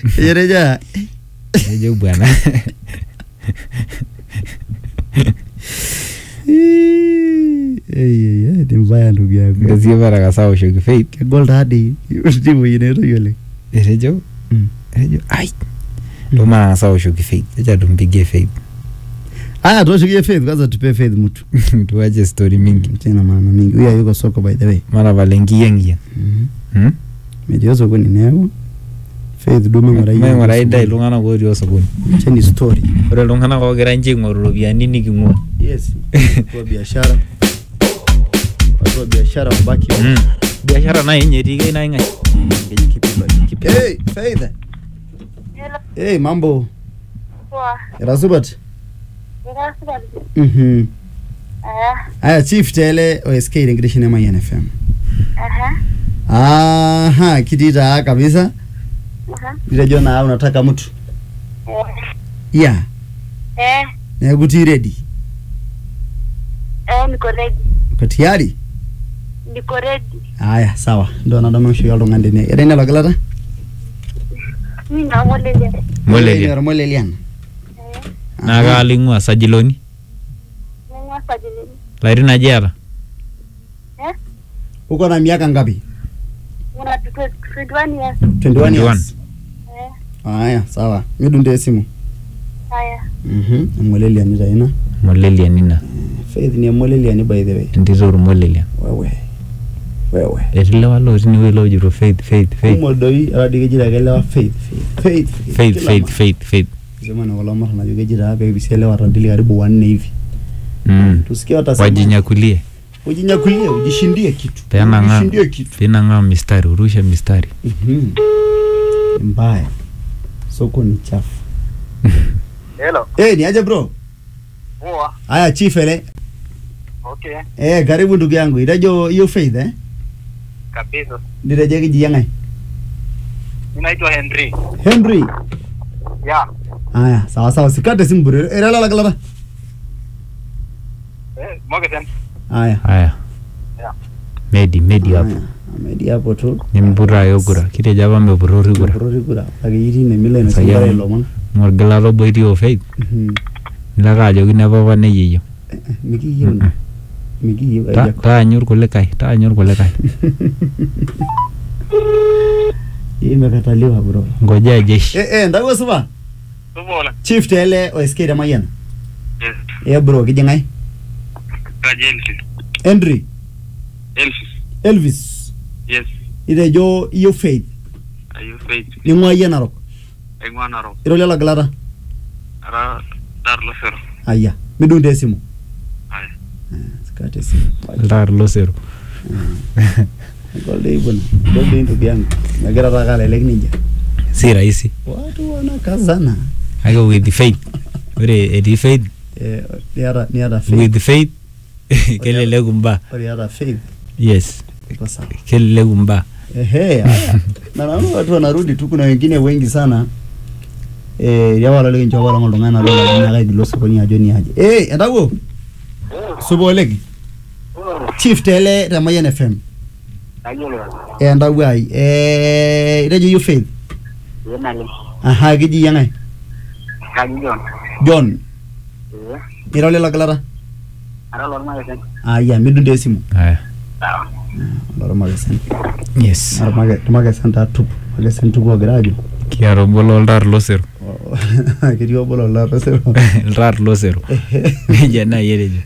etejo etejo bwana ni mbaya ndugu yangu ngasie parakasa aoshoki Faith kegol taadi timoi inatoki oleng etejo Mm. etejo ai ndo matangasa aoshoki Faith acha tumpigie Faith aya tuoshikie faith kwanza tupe faith mtu tuache story mingi tena maana mingi huyu hayuko soko by the way mara pale nkiyangiyan Mhm. Hmm? metii osokoni neeku faith duo ming'urai maing'uraa idai iltung'anak otii osokoni cheni story ore iltung'anak ogira nche aing'oru iropiyiani niking'ua yes watu wa biashara watu wa biashara wabaki wa- Mm. biashara naye enye etii kai naing'ae Keji kipi bali, kipi. Hey, Faith. Hello, Hey, mambo. poa. Era supat? Era supati. Mhm. Aya, Aya chief tele OSK tenkitesheni e Mayian FM. aha, Aha, kitii taa kabisa. aha. Nitejo naa unataka mtu. Eh, Yeah, eh, neeku tii ready. eh, niko ready. Uko tayari? Niko ready. Aya, sawa. Ndio nadamu aishoki oltung'ani tene. Era ina logilata? Mi namolele. molelia Ormolelian. Eh, naa kaalo ing'ua sajiloni ning'ua sajilini. larin aja eeta Eh, Uko na miaka ngapi? una twenty one years. 21 21. years. Eh, Aya, sawa. Midunde esimu. haya. Mhm. Emolelian taa ina. molelia nina Faith ni emolelian by the way. entito ormolelia Wewe. Wewe. etii lewa lotii inewueji lojito faith faith faith kumok doi atadi keji taa kelewa faith faith faith Kila faith ma- faith faith sema na kulo mara najo keji taa pekipisi elewa atadili karibu wanne hivi Mm. tusikie watasema wajinyakulie ujinyakulie ujishindie kitu Penang'aa. ujishindie kitu pinang'aa mistari urushe mistari Mhm. Ni mbaya soko ni chafu Hello. eh ni aje bro Poa. haya chief ele Okay. eh karibu ndugu yangu itajo hiyo faith eh Kabisa. niteje kiji yangai Ninaitwa Henry. Henry Yeah. haya sawa sawa sikate simu bro era la la Eh, Morgan. haya haya Yeah. medi medi hapo Haya, amedi hapo tu nimpurayo kura kitejo apa mepurrori kura Mporori kura kake itii ine mila ina Sayian. simbara ilomon morgilata obo etii o faith Mhm. nilake ajoki nepapa neyeyio Eh, eh, mikiyieu Mm-mm. mikiyieu Ta- ajako taanyu irkulikae taanyu irkulikae imekataliwa bro ngojea jeshi eh eh ndawo supa Tumola. chief tele osk te mayian Yes. eh bro kijingai Kaji Elvis. Henry Elvis. Elvis Yes. itejo iyo faith Are you faith? ning'ua yie narok Engwa naro. irolie logilata Ara dar lo sero. aya midunde esimu Aya. Ah, sikate esimu iltaar losero gol dei bwana gol dei ndugu yangu megira taa kalelek ninja si rahisi watu wanakazana kake with faith ore etii faith eh niata niata faith with faith keleleku mbaa niata faith yes iko sawa keleleku mbaa Ehe, haya. na naona watu wanarudi tu, kuna wengine wengi sana eh ya wala leo njoo wala ngolongana na lola na gaidi lo sokoni ajo ni aje eh endawo subo legi chief tele te Mayan FM Ayolo. eh endawo ai eh itejo you faith Yenale. aha kiji yangai Kaji John. John Eh. irole lagalata Ara lo ma yesen. aya midunde esimu aya Sawa. loro magesen yes ar mage magesen ta tup magesen tup ogira ajo kiata obo loltaar losero ketii obo lola tosero iltaar losero nejia naaji etejo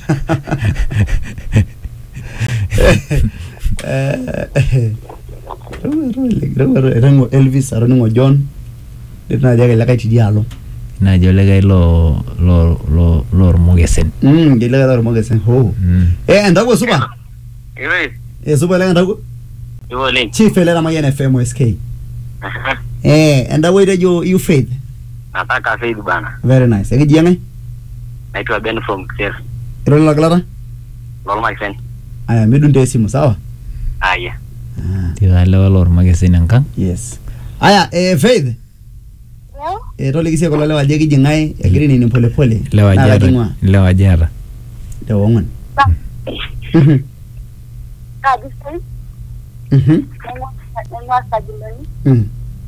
etango elvis atoningo john netii naaji ake likae tidialo naaji olikae lo lo lo lormokesen Mm, ketii likae tormokesen ho Mm. eh endago supa Ewe. eh supa likae endago Ewe leng. chief ele Mayian FM SK eh endago itejo you faith Nataka faith bana. very nice ekiji yangai Naitwa Ben from Kser. irole lagilata Lolo ma yesen. aya midunde esimu sawa Aya. ah, tikalewa lormokesen enkang yes aya eh faith Leo, eh toliki sie kulo lewa ajo ekiji ng'ae egira nini polepole lewa naa jata kajing'ua lewa jata te ong'uan sa, Mhm, kaji sai, mhm, ning'ua ning'ua sajilini. mhm.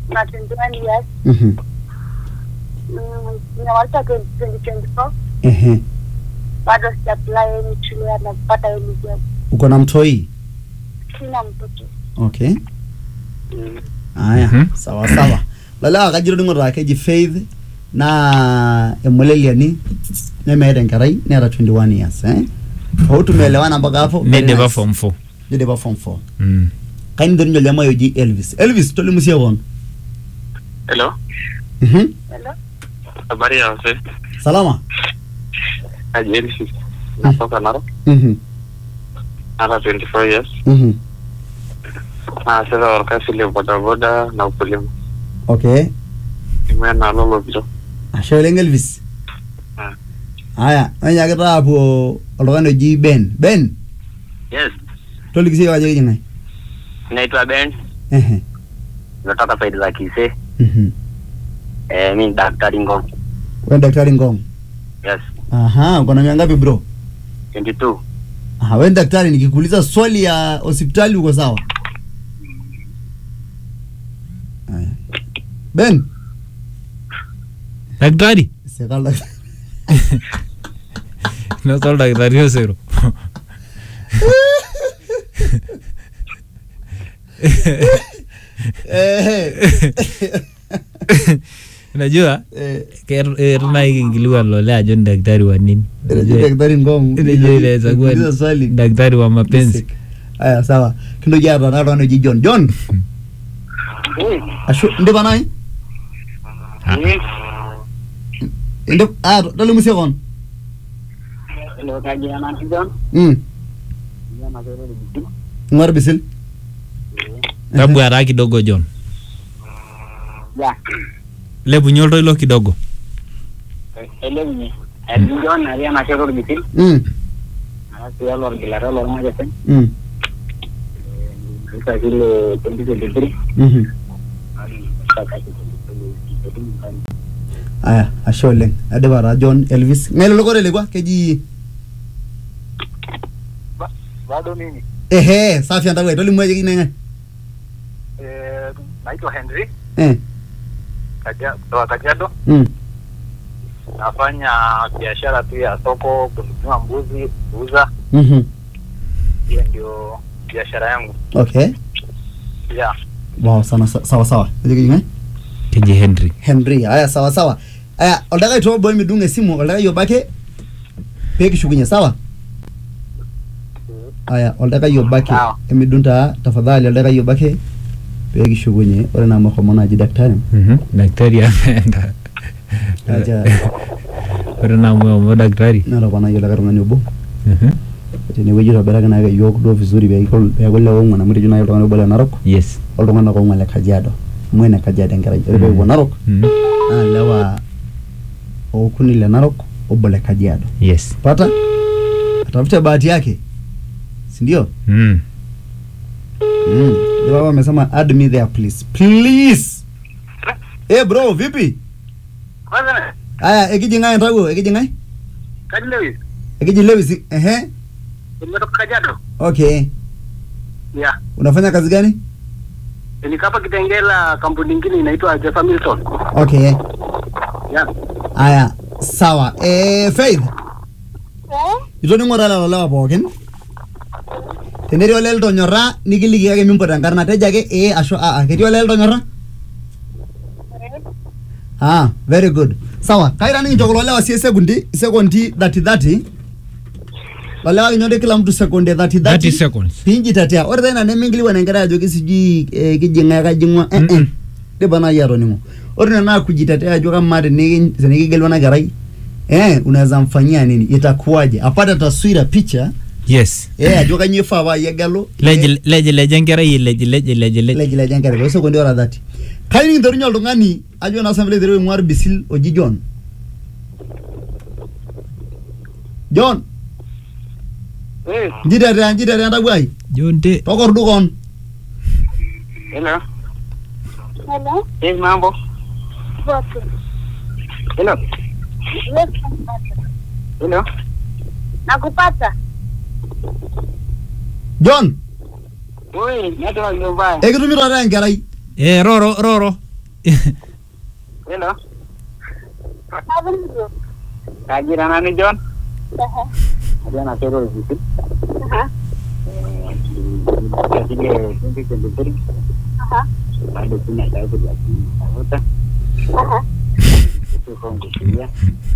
una 21 years. Mhm. Mm, Nimemaliza 2024. Ehe. Bado sijaapply any shule na kupata any job. Uko na mtoi? Sina mtoto. Okay. Aya, Mhm. sawa sawa. Lala kajiro ningo keji Faith na emoleliani nemeeta enkerai neeta 21 years eh. Hau tumeelewana mpaka hapo. Very nidipa nice. form 4 Nidipa form 4. Mm. Kaini doni nyolema yoji Elvis. Elvis tolimu sie kon. Hello. Mhm. Hello? Habari ya wase. Salama. Aje Elvis. Natoka Narok. Mhm. Naka 24 years. Mhm. Naasita orkasi le bodaboda na ukulima. Okay. Nimeenda lolo pito. Ashe oleng Elvis. Ah. Aya, nanyakita apuo oltung'ani oji Ben. Ben, Yes. toliki siyiok ajo kijing'ae. Naitwa Ben. Ehe. Natoka saidi za Kisii. Mhm. Eh, mi ni daktari Ngong. Wewe daktari Ngong. Yes. Aha, uko na miaka ngapi bro? 22. Aha, wewe ni daktari nikikuuliza swali ya hospitali uko sawa? Aya. Ben, daktari sekal daktari. nosa oldakitari osero Eh. unajua Eh, etunai kinkiliwan lole ajo ni daktari wa nini Unajua daktari Ngong. Unajua inaweza kuwa ni Nikikuuliza swali. daktari wa mapenzi Sick. Aya, sawa. Kintoki aata naa oltung'ani oji John. John, ashu indipa nai? Indip ah tolimu sie kon. Hello, kaji ya nanti John. Mm. Iya, masih ada di situ. Ng'or bisil. tabwara kidogo john Ya, lepunye oltoilo kidogo ele bunyi. Ele John, hari yang masih ada di situ. Mm. Ada sih lor gila lor mau jadi. Mm. Bisa sih le 2023. Mhm. Bisa kasih jadi bukan. Aya, ashe oleng. Adipa taa John Elvis. Ng'ae lelo kotelekwa keji Bado nini? ehe, safi entawuo tolimu ajo kijing'ae ng'ae. Eh, naitwa Henry Eh. Kaja- kutoka Kajiado. Mm. Nafanya biashara tu ya soko, kununua mbuzi, kuuza. Mhm. Hiyo ndio biashara yangu. Okay. Yeah. Wow, sana sawa sawa. Ajo kijing'ae? keji henry Henry. Aya, sawa sawa. Aya, oldakai tobo midung esimu, oldakai obo ake pee kishukunye, sawa? Aya, oldakai obo ake Sawa. emidung taa tafadhali oldakai obo ake pee kishukunye. Ore naa mahomo naaji daktari. Mhm, daktari ameenda Acha ore namuomo daktari netoponayie olikae tung'ani obo. Mhm, tenewueji itobiraki naake yiok duo vizuri peeku peeku le ong'uan amu etejo naaji oltung'ani obo le narok yes oltung'anak ong'uan le kajiado amu ene kajiado enkerai ore peepuo narok Mhm, naa lewa okuni le narok obo le kajiado yes pata atafute bahati yake sindio Mm. mm. Ndio baba amesema add me there please please eh bro vipi Kwanza, aya ekijing'ae ntawuo ekijing'ae Kaji Lewis, ekiji lewis ehe nimetoka Kajiado. okay Yeah. unafanya kazi gani Nilikapa Kitengela, kampuni nyingine inaitwa Jeffa Milton. okay Yeah. aya sawa eh faith Eh? itoning'o taa lelo lewa pookin tenetii olee litonyorra nikiliki ake mimpot enkarna tejo ake ee ashu aa ketii olee litonyorra ah very good sawa kaita nikincho kulo lewa sie sekundi sekondi dhati dhati lolewa kinyondi kila mtu sekondi dhati 30 dhati seconds pinjitetea ore taa ina neminkiliwan enkerai ajoki sijui eh, kijing'ae kajing'ua eh, eh. dipa naaji atoning'o ore ina naa kujitetea ajo kamaa teniki- tenikigelu ena kerai eh, unaweza mfanyia nini itakuwaje apate taswira picha yes eh, ajo kanyio ifaa paa egelu leji leji leji enkerai leji leji leji leji leji leji enkerai tosekondi ora dhati kayieu nikinterunye oltung'ani ajo naa sample iteru aing'ua irbisil oji John John Eh, njitetea njitetea ntabuai jonte tokordukon hello. Hello? Eh, mambo. Bote. Hello. Yes, Hello. nakupata. John Oi, network ndio mbaya. ekitumito taa enkerai eh roro roro Hello. Avenue. Kajira nani John? Aha. Ada na kero hivi. Aha. Kile 2023 Aha. bado kuna sababu ya kuvuta. Aha. Sio kwa kufikiria.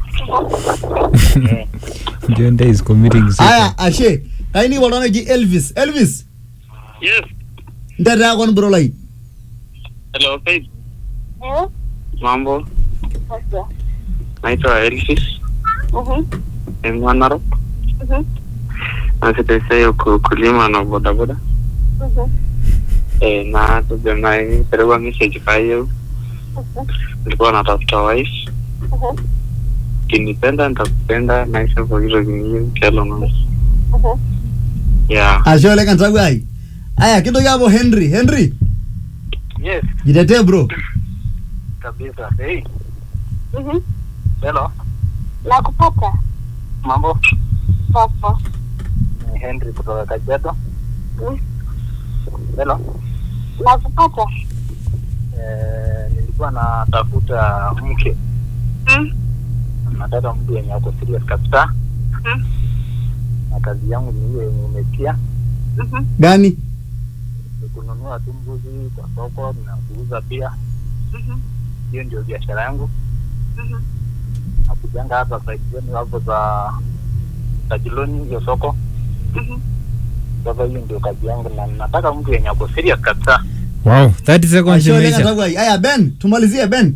Eh, John Day is committing suicide. aya ashe kaini woltana eji elvis elvis Yes. ntetaa kon bro lai Hello, Faith. Eh? Mambo. Okay. Naitwa Elvis. Mhm. Ni mwanaro. Mhm. Nasitesea kulima na bodaboda. Mhm. Eh, na tujana perewa message kwa hiyo. Mhm. Nilikuwa natafuta wife. Mhm. Kinipenda nitakupenda maisha kwa hilo vingine kelo na. Mhm. Yeah. ashe oleng entawuo ai aya kintoki apo henry henry Yes, jitetee bro kabisa. Hey, Mhm. hello. Nakupata. Mambo. Popo. Ni Henry kutoka Kajiado. Mhm. Hello. Nakupata. Eh, nilikuwa natafuta mke. Mhm. Nataka mtu yenye ako serious kabisa. Mhm. Na kazi yangu ni hiyo yenye umetia. Mhm. gani Ni kununua tu mbuzi kwa soko na kuuza pia. Mhm. Hiyo ndio biashara yangu. Mhm. Nakujanga hapa side zenu hapo za Tajiloni hiyo soko. Mhm. Sasa hiyo ndio kazi yangu na nataka mtu yenye ako serious kabisa. Wow, 30 seconds ashe oleng imeisha. entawuo ai aya ben tumalizie ben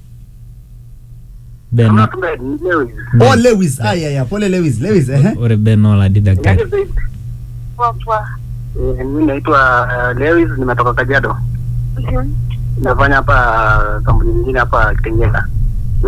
Ben, Kama kumbe ni leo hivi. oh lewis aya aya pole lewis lewis ehe ore Ben oladi daktari. Yaani Faith, Popo. eh, mimi naitwa uh, Lewis nimetoka Kajiado. Mhm. Nafanya hapa kampuni nyingine hapa Kitengela.